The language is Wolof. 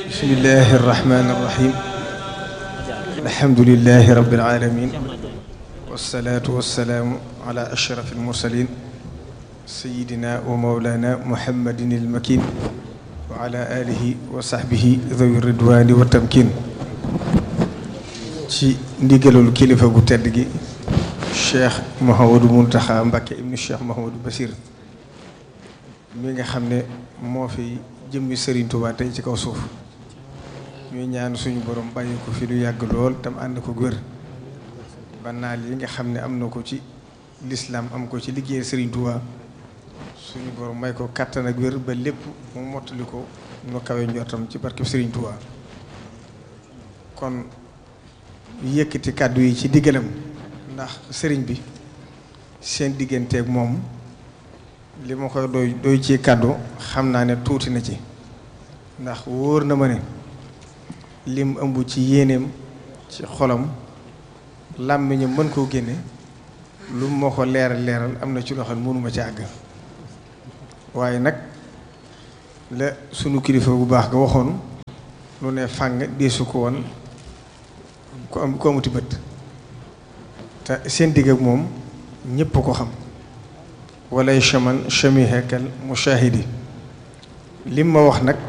bismillahi irrahmani irrahim alhamdulilahi rabbil alamin wasalaatu wasalaamu ala ashraf almursalin sayidina wa mawlana muhammadin almakin wa ala alihi wa sahbihi dhawi ridwani wa tamkin ci ndigalul kilifa gu tedd gi cheikh Mouhamadou Mountakha Mbacké ibnu cheikh Mouhamadou Bachir mi nga xam ne moo fi jëmmi Serigne Touba tey ci kaw suuf ñuy ñaan suñu borom bàyyi ko fi lu yàgg lool tam ànd ko wér ba naal yi nga xam ne am na ko ci lislaam am ko ci liggéey Serigne Touba suñu borom may ko kàttan ak wér ba lépp mu mottali ko nu kawe njortam ci barkeb Serigne Touba kon yëkkati kàddu yi ci diggalam ndax sëriñ bi seen digganteeg moom li ma koy doy doy ci kàddu xam naa ne tuuti na ci ndax wóor na ma ne lim ëmb ci yéeneem ci xolam làmmiñam mën koo génne lu moo ko leeral leeral am na ci loo xam ne mënuma ci àgg waaye nag la sunu kilifa bu baax ga waxoon lu ne fàng deesu ko woon ku am ku amuti bët te seen digg ak moom ñépp ko xam walay chaman chamihekal mushahidi lim ma wax nag